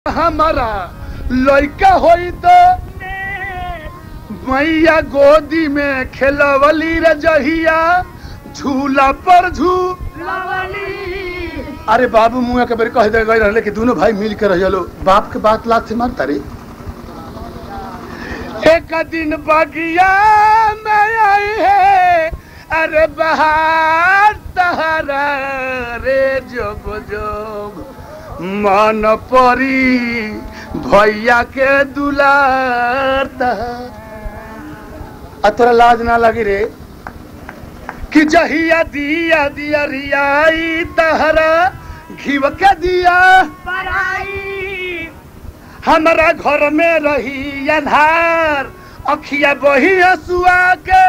हमारा लड़का होई तो मैया गोदी में खेलवली रे जहिया झूला पर झूलवली अरे बाबू मुआ के बेर कह दे गई रहले कि दोनों भाई मिल के रहिलो बाप के बात लात से मारता रे एक दिन बगिया में आई है अरे बहार तहरा रे जोब जोब मन परी भैया के दुलार तहर आ तोरा लाज ना लगी रे कि जहिया दिया दिया रियाई तहरा घीव के दिया हमरा घर में रही अन्हार अखिया बही हसुआ के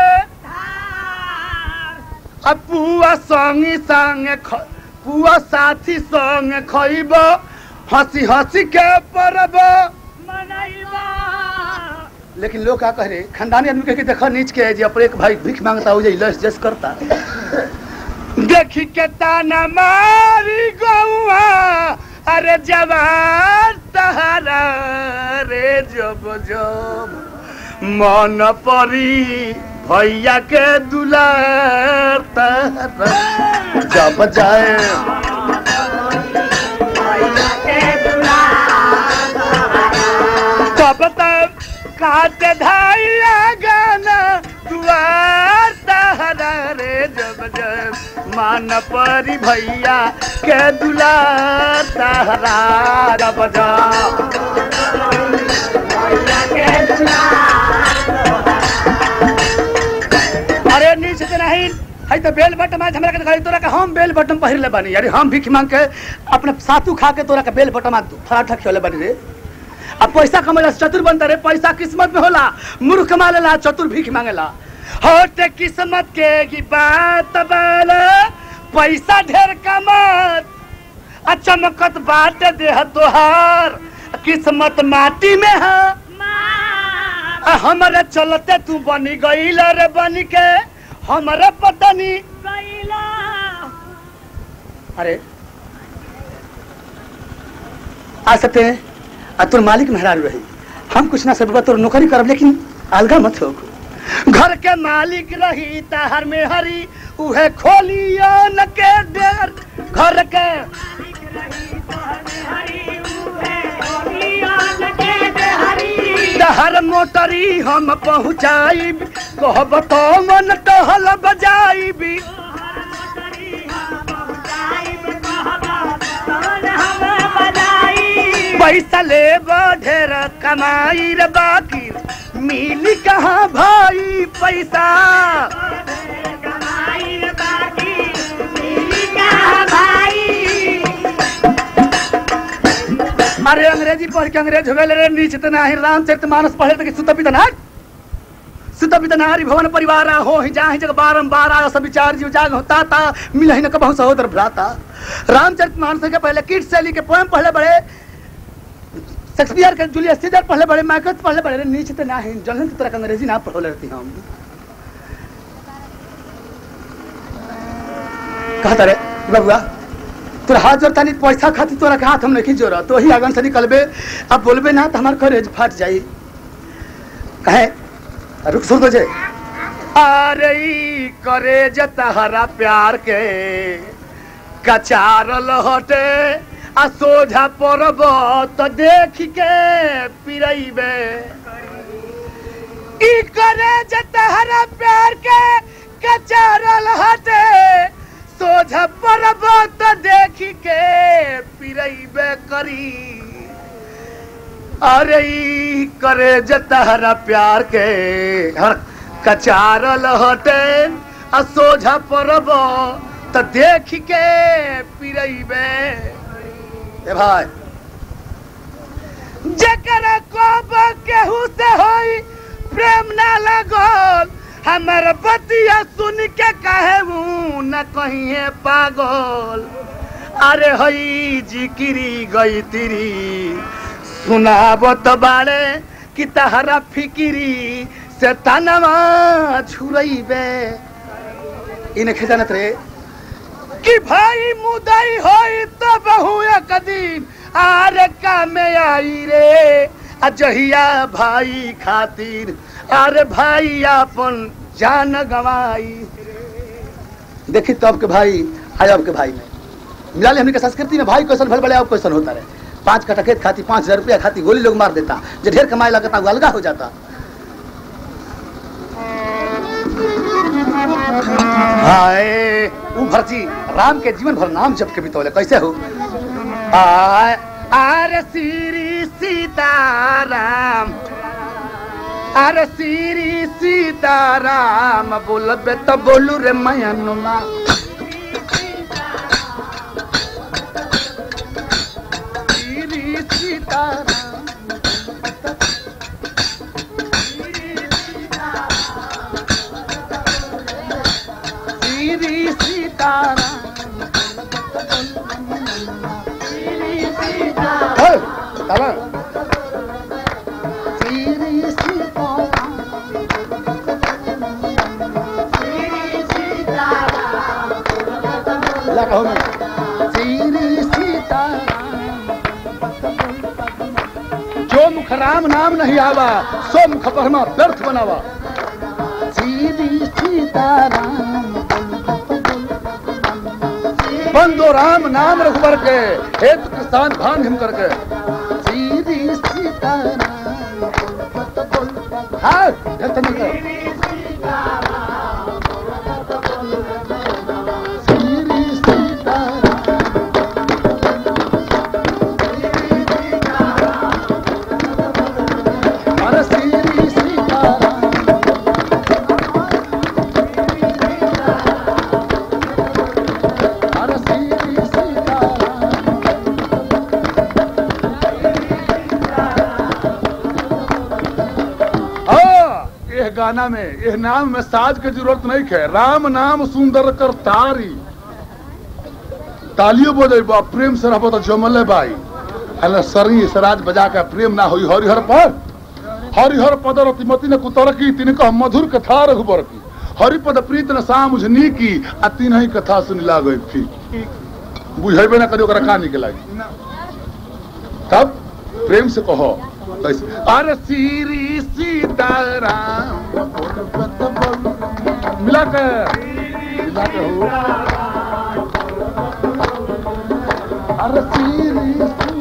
आ पुआ संगी संगे ख- पुआ साथी संगे खइब हंसी हंसी के परब लेकिन लोग का कह रहे खानदानी आदमी कह के देखो नीच के जे अपने एक भाई भीख मांगता हो जाए लस जस करता देखी के ताना मारी गौआ अरे जवान तहरा रे जब जब मन परी भैया के दुलार तहरा जब जाए तब तक काट धाइया गाना दुआर तहरा रे जब जब मान परी भैया के दुलार तहरा जब जब अरे नीचे से नहीं है तो बेल बटन आज हमरा के दिखाई तोरा का हम बेल बटन पहिर ले बानी अरे हम भीख मांग के अपने सातू खा के तोरा का बेल बटन फराठा खियोले बानी रे अब पैसा कमेला से चतुर बनता रे पैसा किस्मत में होला मूर्ख कमा लेला चतुर भीख मांगेला होते किस्मत के की बात बाला पैसा ढेर कमत आ चमकत बात देह तोहार किस्मत माटी में है आ हमारे चलते तू बनी गईल रे बन के हमारे पतनी अरे आ सकते हैं आ तोर मालिक मेहरारू रही हम कुछ ना सब तोर नौकरी करब लेकिन अलगा मत हो घर के मालिक रही ताहर में हरी उहे खोलियो न के देर घर के तहर मोटरी हम पहुँचाइब कहब तो मन टहल बजाइबी पैसा ले ढेर कमाई रे बाकी मिली कहाँ भाई पैसा अरे अंग्रेजी पढ़ के अंग्रेज हो गए रे नीच तना ही रामचरित मानस पढ़े तक सुत पितना सुत पितनारी भवन परिवार हो ही जाहि जग बारंबार आयो सब विचार जीव जाग होता था मिलहि न कबहु सहोदर भ्राता रामचरित मानस के पहले किट शैली के पोएम पढ़ले बड़े शेक्सपियर के जूलियस सीजर पढ़ले बड़े मैकत पढ़ले बड़े नीच तना ही जलन तरह के अंग्रेजी ना पढ़ले रहती हम कहता रे बबुआ तोरा हाथ जोड़ता नहीं पैसा खातिर तोरा के हाथ हम नहीं जोड़ा तो ही आगन से निकलबे अब बोलबे ना तो हमार करेज फाट जाई कहे रुक सुन तुझे अरे ई करेज तहरा प्यार के कचारल हटे आ सोझा पड़ब तो देख के पिरैबे ई करेज तहरा प्यार के कचारल हटे सोझा पड़ब तो देख के पिरैबे करी अरे ई करे जतहरा प्यार के हर कचारल हटे आ सोझा पड़ब तो देख के पिरैबे ए भाई जकरा कब केहू से होई प्रेम ना लगल हमर बतिया सुन के कहे न कहिए पागल अरे हई जिकिरी गई तिरी सुनाबत बाड़े कि तहरा फिकिरी से तनवा छुरैबे इनखे जानत रे कि भाई मुदई होई तो बहु एक दिन आरे कामे आई रे आ जहिया भाई खातिर अरे भाई अपन जान गवाई देखी तब के भाई आज अब के भाई में मिला हमने के संस्कृति में भाई क्वेश्चन भल बड़े अब क्वेश्चन होता रहे पांच कटा खेत खाती पांच हजार रुपया खाती गोली लोग मार देता जो ढेर कमाए लगता वो अलगा हो जाता हाय ऊ भरती राम के जीवन भर नाम जप के बितौले कैसे हो आय आर श्री सीताराम अरे श्री सीताराम बोलबे तो बोलू रे मयनुमा श्री सीताराम श्री सीताराम हे, तारा। श्री सीताराम ला कहो मैं श्री सीताराम जो मुख राम नाम नहीं आवा सो मुख परमा व्यर्थ बनावा श्री सीताराम बंदो राम नाम रघुबर के हेतु किसान भान हिम करके श्री सीताराम हाँ व्यर्थ नहीं कर श्री सीताराम अरे श्री सीताराम अरे श्री सीताराम हाँ, यह गाना में यह नाम में साज के जरूरत नहीं है राम नाम सुंदर कर तारी तालियों बजे बा प्रेम से रहबो तो जमले बाई हले सरी सराज बजा के प्रेम ना होई हरिहर पर हरिहर पद रतिमति ने कुतर की तिन कह मधुर कथा रघुबर की हरिपद प्रीत न सामुझनी की आ तीन ही कथा सुन लागई थी बुझेबे ना करियो ओकरा का निके लागी तब प्रेम से कहो कैसे अरे श्री सीताराम मिला के मिला के हो अरे श्री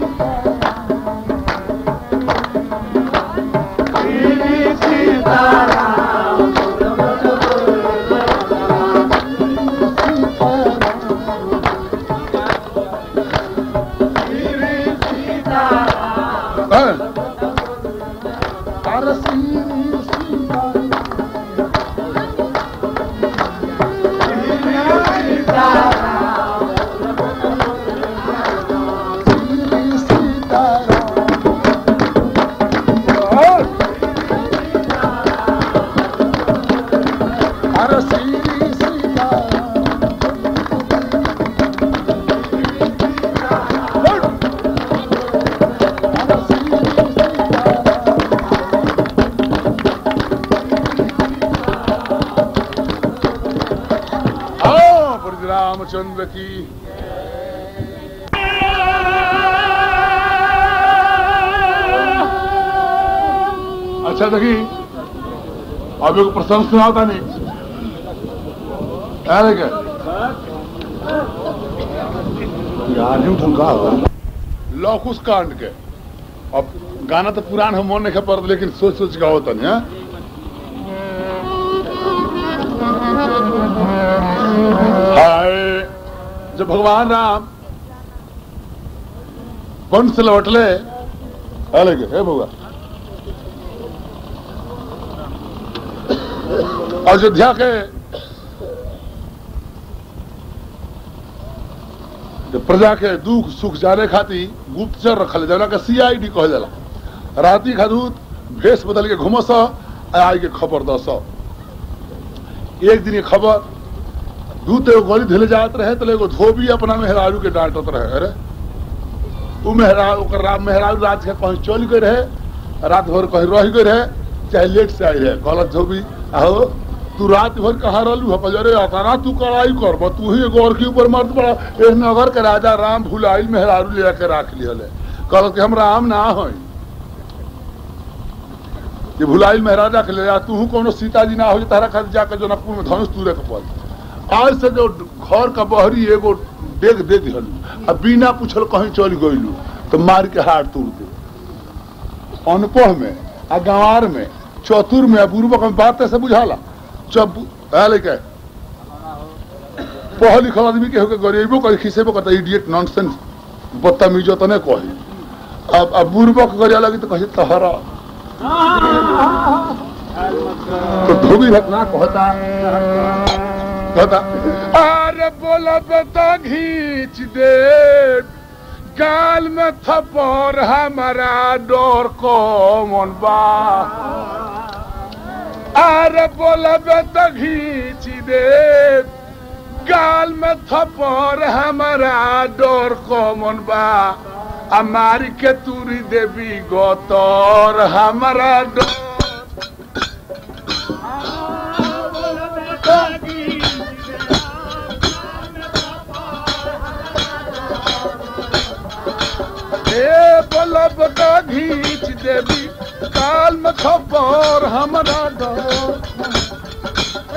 हाँ। अरे श्री सीताराम श्री सीताराम अरे श्री सीताराम अरे श्री सीताराम आओ ब्रज रामचंद्र की अच्छा देखी अब एक प्रसंग सुनाता नहीं अरे क्या यार यूं ढंगा लौकुश कांड के अब गाना तो पुरान हम मन नहीं पड़ता लेकिन सोच सोच का होता नहीं हाँ? हाय जब भगवान राम वन से लौटले अरे के हे भगवान अयोध्या के जब प्रजा के दुख सुख जाने खातिर गुप्तचर रखल जाला के सीआईडी कहल जाला राती खादूत भेष बदल के घुमस आई के खबर दस एक दिन ये खबर दूत एगो गली धले जात रहे तो एगो धोबी अपना मेहरारू के डांटत रहे अरे उ मेहरा ओकर राम मेहरारू रात के कहीं चल गए रहे रात भर कहीं रह गए रहे चाहे लेट से आई रहे गलत धोबी आहो तू रात भर कहाँ रहलू है पजरे अताना तू कड़ाई कर तू ही एगो और के ऊपर मर्द पड़ा एह नगर के राजा राम भुलाइल मेहरारू ले के राख लिहले कल के हमरा आम ना होई ये भुलाइल महाराजा के ले जा तू कोनो सीताजी ना हो जे तारा खातिर जाकर जनकपुर में धनुष तूरे के पड़ आज से जो घर का बहरी एगो डेग दे दिहलू आ बिना पूछल कहीं चल गइलू तो मार के हाथ तोड़ दे अनपढ़ में आ गंवार में चतुर में आ बुर्बक में बात ऐसे बुझाला जब आले के पढ़ल लिखल आदमी के होके गरीबो कर खिसेबो करता इडियट नॉनसेंस बदतमीजो तो नहीं कही अब अब बुर्बक करे लगी तो कहे तहरा तो धोबी घटना कहता कहता अरे बोला बेटा घींच दे गाल में थप्पड़ हमारा डोर को मन बा अरे बोला बेटा घींच दे गाल में थप्पड़ हमारा डोर को मन बा हमारी के तुरी देवी गोतर हमारा डोर ए बलब का घींच देवी काल में खबर हमारा डोर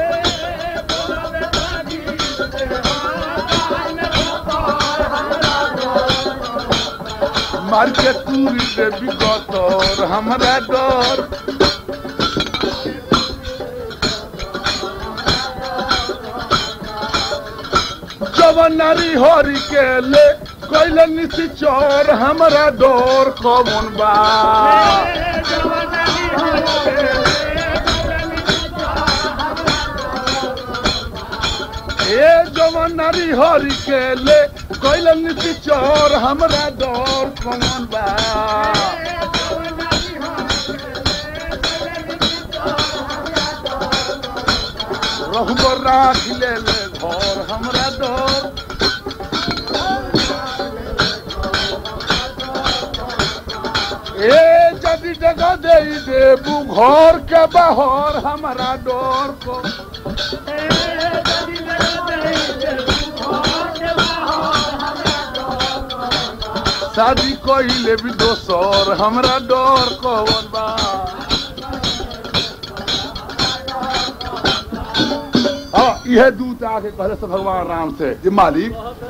मार के तुरी देवी गोतर हमारा डोर जवन नारी हरी के ले कैले निसी चोर हमारा डोर कमन बा ए जवन नारी हरी के ले कैले निसी चोर हमारा डोर कमन बा रहबर राख ले ले घर हमरा डोर ए जदि जगह दे देबू घर के बाहर हमारा डोर को शादी कइले भी दोसर हमरा डोर कौन बा हाँ यह दूत आके कहले से भगवान राम से जे मालिक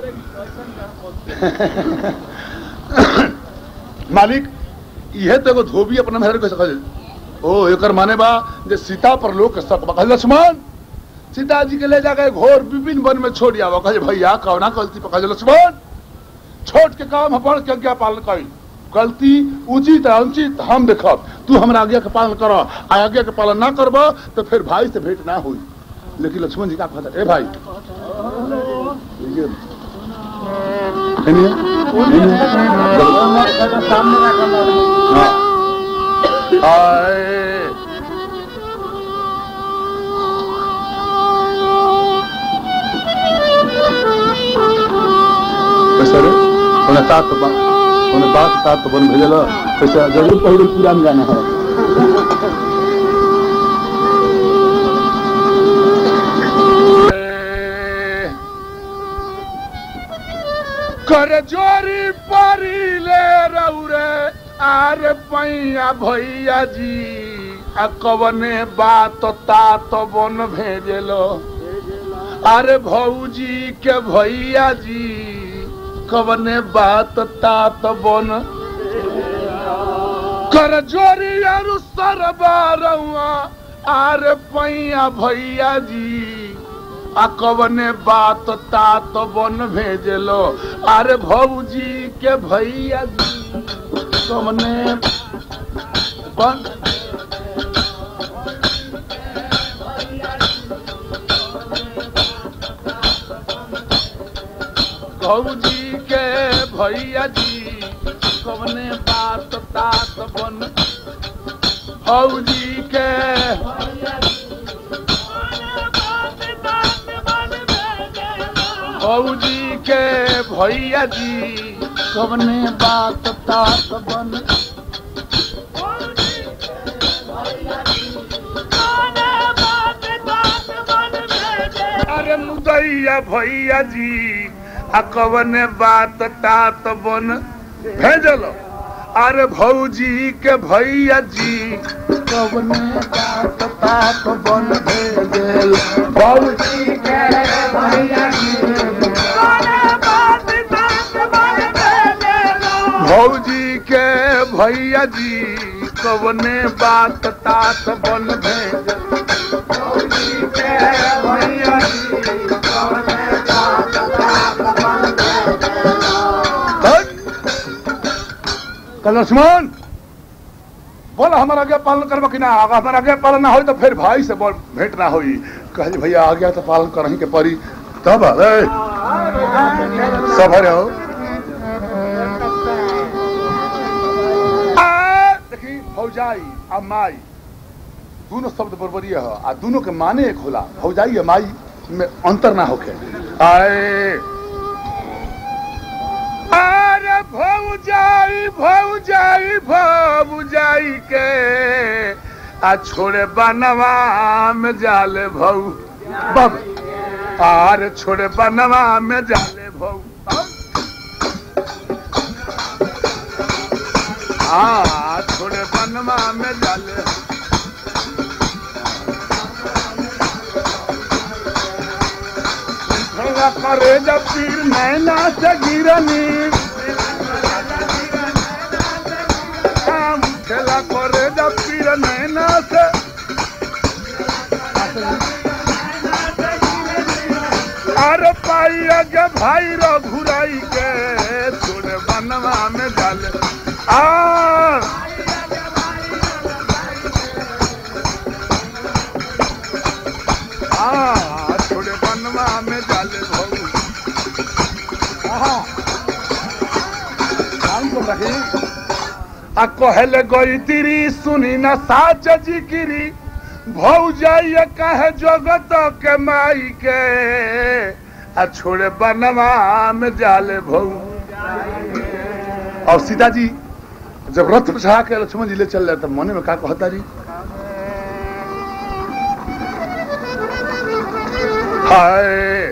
मालिक यह तो एगो धोबी अपना मेहर कैसे कहले ओ एकर माने बा जे सीता पर लोग के शक बा कहले लक्ष्मण सीता जी के ले जाके घोर विभिन्न वन में छोड़ आवा कहे भैया कौना गलती पर कहे लक्ष्मण छोट के काम अपन के आज्ञा पालन करी गलती उचित है अनुचित हम देखब तू हमरा आज्ञा के पालन कर आज्ञा के पालन ना करब तो फिर भाई से भेंट ना हुई लेकिन लक्ष्मण जी का कहता ए भाई ये- सुनिए, सुनिए। हाँ। आए। कैसे रे ओने तात बा ओने बात तात बन भेजल कैसे जरूर पहले पूरा में जाना है कर जोरी परी ले रौरे आर पैया भैया जी आ कवने बात तात बन भेजलो अरे भौजी के भैया जी कवने बात तात बन कर जोरी अरु सरबा रउआ आरे पैया भैया जी आ कवने बात तात बन भेजलो अरे भौजी के भैया जी कवने बन भौजी के भैया जी कवने बात तात बन भौजी के भौजी के भैया जी कवने बात तात बन अरे मुदैया भैया जी आ कवने बात तात बन भेजलो अरे भौजी के भैया जी कवने बात तात बन भेल भौजी के भैया जी भौजी के भैया जी कवने बात तात बन भेल भौजी के भैया जी कवने बात तात बन भेल कल लक्ष्मण बोल हमारा आज्ञा पालन करबो कि ना अगर हमारा आज्ञा पालन ना होई तो फिर भाई से बोल भेंट ना होई कहली भैया आज्ञा तो पालन करही के परी तब अरे सब हरे हो आ, देखी भौजाई आ माई दोनों शब्द बरबरिया है आ दोनों के माने एक होला भौजाई आ माई में अंतर ना होके आए अरे भौजाई भौजाई भौजाई के आ छोड़े बनवा में जाले भौ बब आर छोड़े बनवा में जाले भौ आ छोड़े बनवा में जाले भैया करे जब पीर नैना से गिरनी काम खेला करे जब पीर नैना से अरे पाई आगे भाई रो घुराई के छोड़े बनवा में डाले आ आ छोड़े बनवा में डाले भऊ आ कहले गई तिरी सुनी न साच जिकिरी भौ जाइए कहे जगत के माई के आ छोड़े बनवा में जाले भौ और सीता जी जब रथ पर चढ़ा के लक्ष्मण जी ले चल रहे तब मने में का कहता जी हाय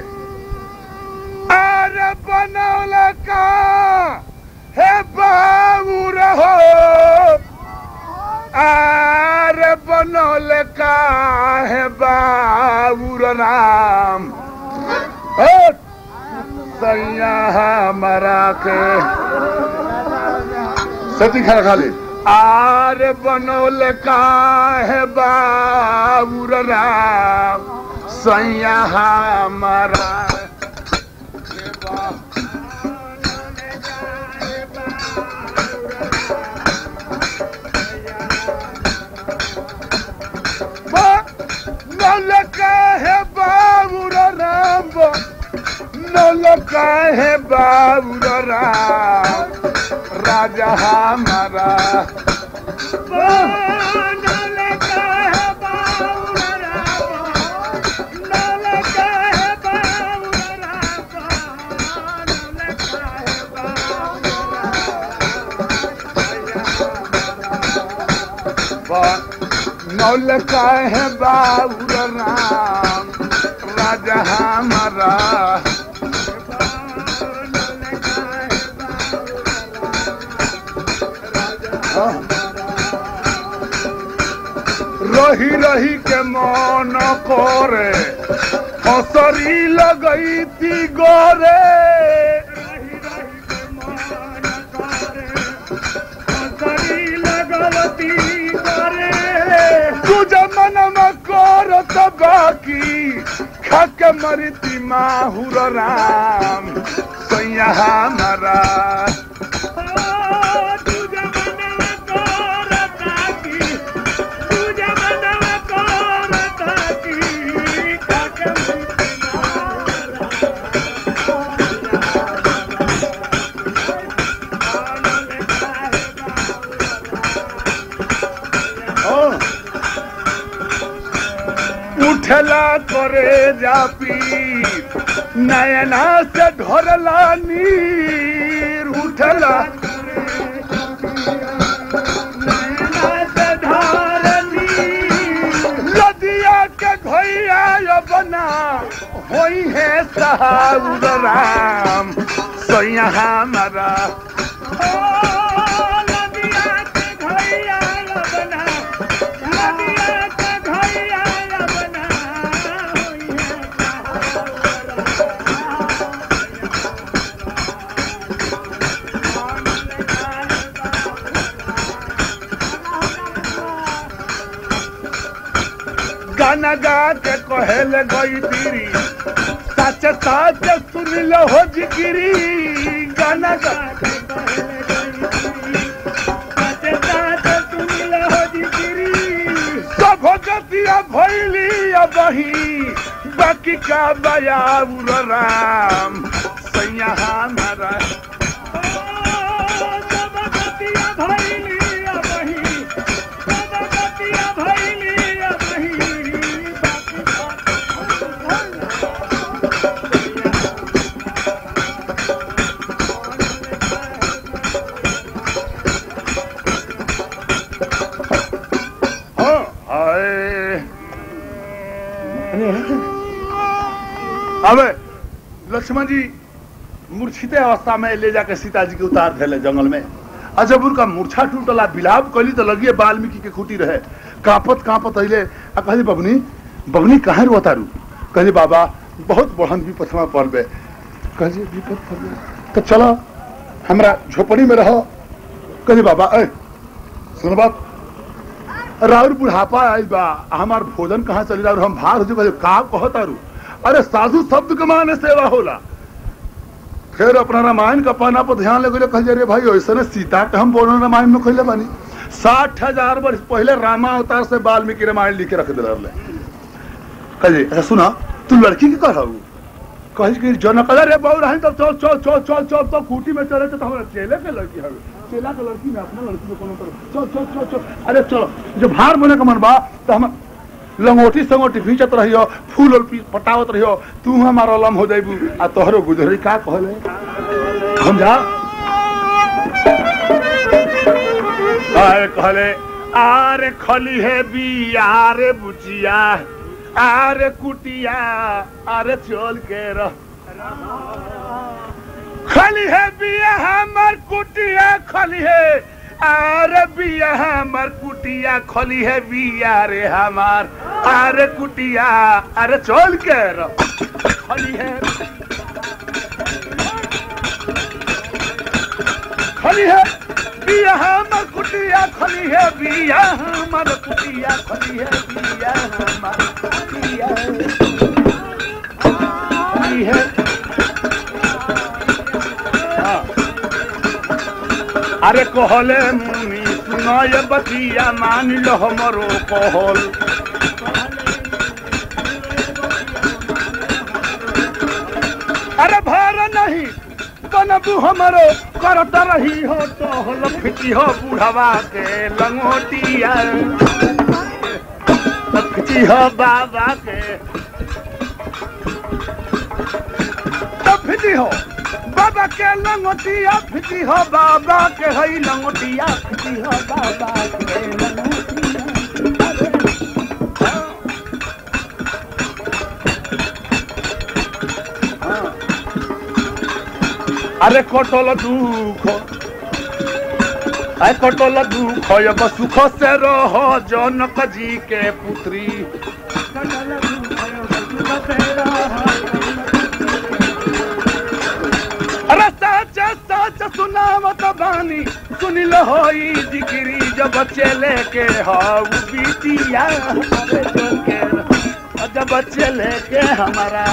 अरे बनौला का हे बाबू रहो अरे बनौले का है बाबू राम सैया हमारा के सती खा खा ले आरे बनौले का है बाबू राम सैया हमारा के बाबू नौलका है बाबूर राम नौलका है बाबूर राम राजा हमारा नौलका है बाबूर राम राजा हमारा रही रही के मन करे हसरी लगई ती गोरे तुझ मन में करत बाकी खक मरती माहुर राम सैया हमारा उठला करे जा पीर नयना से ढोरला नीर उठला लदिया के घोइया बना होई है सहाउर राम सैया हमारा गाना गा के कहेले गई तीरी सच सच सुन लो हो जिगिरी गाना गा के सब गतिया भैली बही बाकी का बया राम सैया हमारा हाँ, हाय। अबे लक्ष्मण जी मूर्छित अवस्था में ले जाके सीता जी के उतार थे जंगल में आ जब उनका मूर्छा टूटला बिलाप कैली तो लगिए वाल्मीकि के खूटी रहे कांपत कांपत अले आ कहली बबनी बबनी कहाँ रो तारू कहली बाबा बहुत बढ़न विपद में पड़ गए कहली विपद पड़ गए तो चलो हमरा झोपड़ी में रहो कहली बाबा ए सुन बात राउर बुढ़ापा आई बा हमार भोजन कहाँ चली रहा हम भाग हो का कहत आरू अरे साधु शब्द के माने सेवा होला फिर अपना रामायण का पन्ना पर ध्यान लगे कह रे भाई ऐसे ने सीता के हम बोलो रामायण में कहले बानी साठ हजार वर्ष पहले रामा अवतार से वाल्मीकि रामायण लिख के रख दे रहे कहे अच्छा सुना तू लड़की के कह कही कि जनक रे बहु रही तब चल चल चल चल चल तो खूटी में चले तो हमारा चेले के लड़की हवे चेला के लड़की में अपना लड़की में कोनो तरह चल चल चल चल अरे चलो जब भार बने का मन बा तो हम लंगोटी संगोटी भींचत रहियो फूल और पी- पटावत रहियो तू हमारा लम हो जाइबू आ तोहरो गुजरी का कहले हम जा अरे कहले आरे खली है बी आरे बुचिया आरे कुटिया आरे चल के रह खली है बिया हमर कुटिया खली है अरे बिया हमर कुटिया खली है बिया रे हमार अरे कुटिया अरे चल के रह खली है खली है बिया हमर कुटिया खली है बिया हमर कुटिया खली है बिया हमर कुटिया खली है हाँ। अरे कहले मुनि सुनय बतिया मान लो हमरो कहल अरे भार नहीं बनबू हमरो करत रही हो तो हल फिटी हो बुढ़वा के लंगोटिया फिटी हो बाबा के तो फिटी हो बाबा के लंगोटिया फिटी हो बाबा के हई लंगोटिया फिटी हो बाबा के लंगोटिया अरे कटल दुख अरे कटल दुख अब सुख से रह जनक जी के पुत्री अरे सच सच सुनावत बानी सुन लो होई जिक्री जब बच्चे लेके हाउ बिटिया हमारे जो के और जब बच्चे लेके हमारा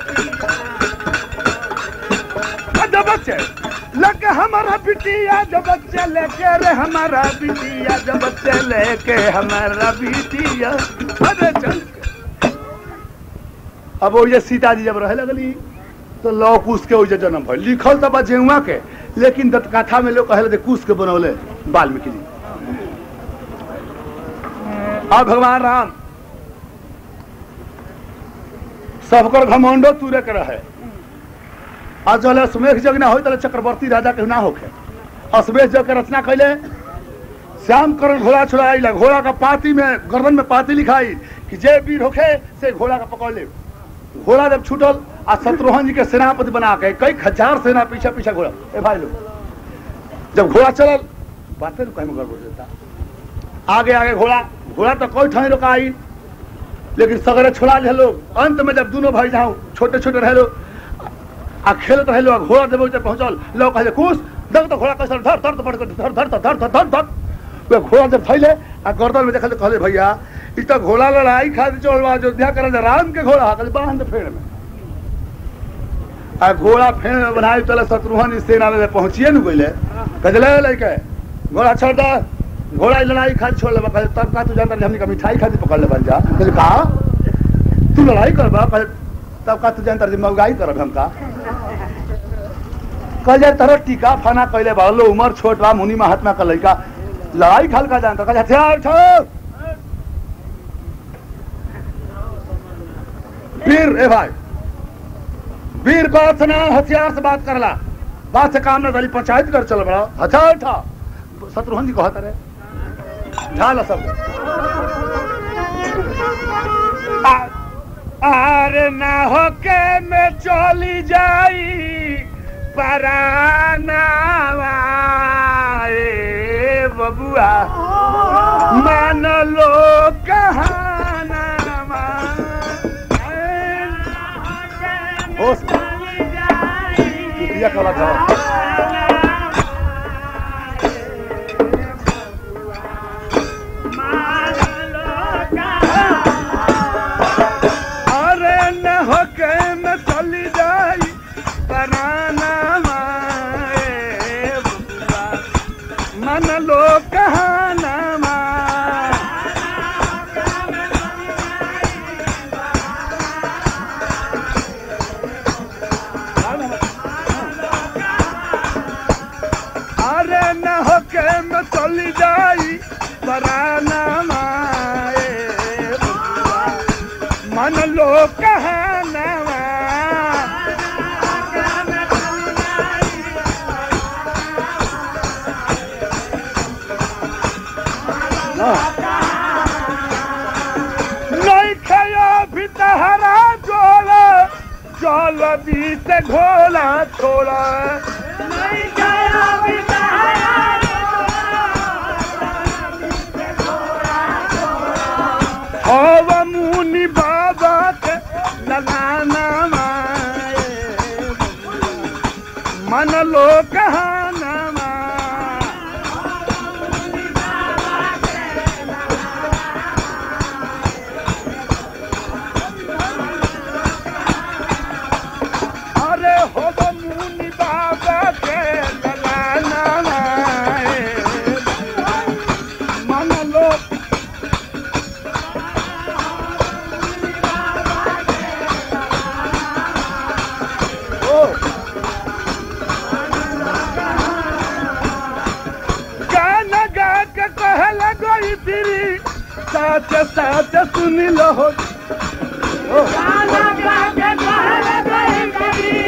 और जब बच्चे लेके हमारा बिटिया जब बच्चे लेके रे हमारा बिटिया जब बच्चे लेके हमारा बिटिया अरे चल के। अब वो ये सीता जी जब रहे लगली तो लौ कुश के ओजे जन्म भइल लिखल तो बा जेउआ के लेकिन दत्तकथा में लोग कहले जे कुश के बनौले वाल्मीकि जी अब भगवान राम सबकर घमंडो तूरे के रहे आज जो सुमेघ जग ना हो तो चक्रवर्ती राजा के ना होखे अश्वेश जग के रचना कैले श्याम करण घोड़ा छुड़ाई घोड़ा का पाती में गर्दन में पाती लिखाई कि जे वीर होखे से घोड़ा का पकड़ ले घोड़ा जब छूटल आ शत्रुघ्न जी के सेनापति बना के कई हजार सेना पीछे पीछे घोड़ा ए भाई लोग जब घोड़ा चलल बातें तो कहीं गड़बड़ देता आगे आगे घोड़ा घोड़ा तो कोई ठाई रोका आई लेकिन सगरे छोड़ा ले लोग अंत में जब दोनों भाई जाओ छोटे छोटे रहे लोग आ खेलत रहे लोग घोड़ा जब उधर पहुंचल लोग कहे कुछ देख तो घोड़ा कैसे धर धर धर धर धर धर धर धर धर धर वे घोड़ा जब थैले आ गर्दन में देखल तो कहले भैया इ त घोड़ा लड़ाई खातिर चल बा अयोध्या करे जा राम के घोड़ा कल बांध फेड़ में आ घोड़ा फेड़ में बनाई तले शत्रुघ्न सेना में पहुंचिए न गइले कजले लइके घोड़ा छोड़ दे घोड़ा लड़ाई खातिर छोड़ ले कहे तब का तू जानता नहीं हमनी का मिठाई खातिर पकड़ ले बन जा कहे का तू लड़ाई करबा कहे तब का तू जानता नहीं महंगाई करब हम का कल जाए तरह टीका फाना कैले बा लो उमर छोट बा मुनि महात्मा का लड़का लड़ाई खाल का जानता कहे हथियार छोड़ वीर ए भाई वीर बात से ना हथियार से बात करला बात से काम ना दली पंचायत कर चल बड़ा हथियार उठा शत्रुघ्न जी कहता रहे ढाल सब अरे ना होके में चली जाई परानावा ए बबुआ मान लो कहानावा होश चुतिया कला था अरे न होके में चली जाई परानावा ए बबुआ मन लो कहानावा अरे न होके में चली जाई पराना माए बबुआ, मन लो कहनावा नहीं खया भी तहरा जोड़ा जल बीत घोला छोड़ा नहीं गया भी हव मुनि बाबा के लगाना माए मन लो कहाना अरे हव मुनि बाबा के लगाना माए मन लो ओ गाना गा के कहे लगोई फिरी साच साच सुन लो ओ गाना गा के कहे लगोई फिरी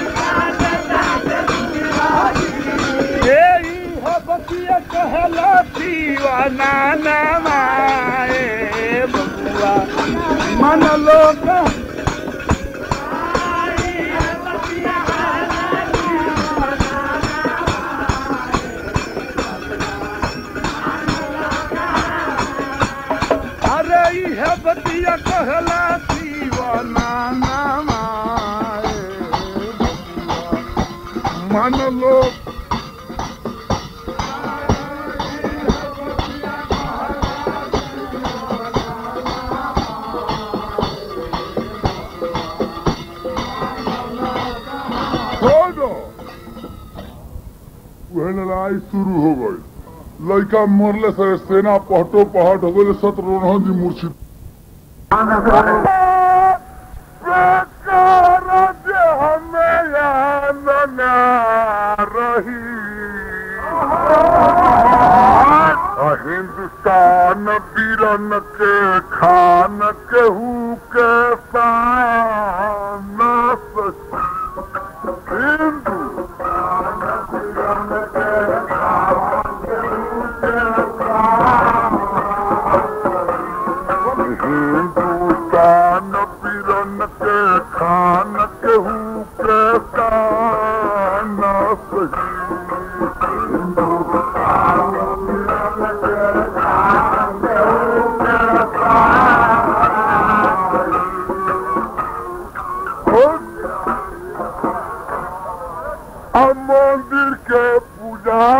ए हो बतिया कहे लो दीवाना ना माए बबुआ मन लोग अरे इहे बतिया कहला दीवाना ना माए बबुआ मन लोग छोड़ो वह लड़ाई शुरू हो गई लड़का मरले से सेना पहटो पहट हो गई शत्रुघ्न जी मूर्छित हिंदुस्तान वीरन के खान केहू के शान हिंदू हिंदुस्तान वीरन के खान केहू के शान अब मंदिर के पूजा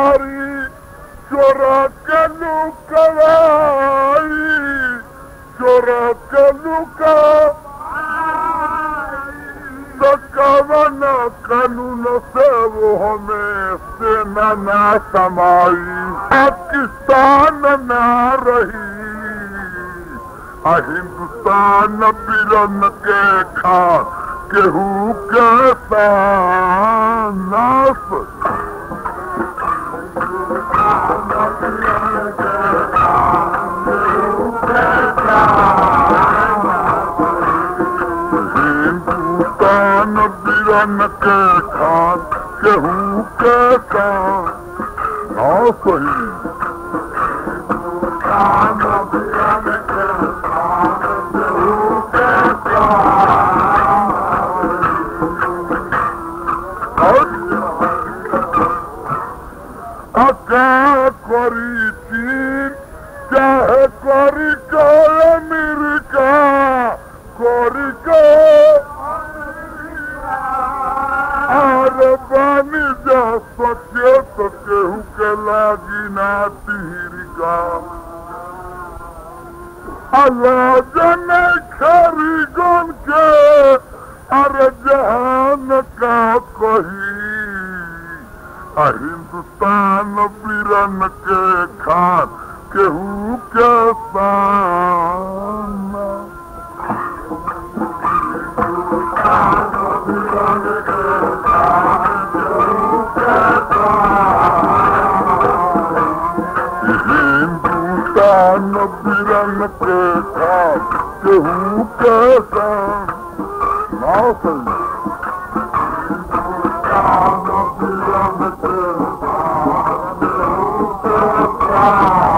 ना समाई पाकिस्तान ना रही आ हिंदुस्तान बिरन के खा केहू के नास हिंदुस्तान बिरन के खा केहू के हाँ सही अका करी चीन चाहे करी का अमेरिका करी का अरे बानी जा सके तो केहू के लागी ना तिहरिका अल्लाह जने खरी गन के अरे जहान का कही आ हिंदुस्तान बिरन के खान केहू के सामना हिंदुस्तान बिरन के खान केहू के सामना सही Ah!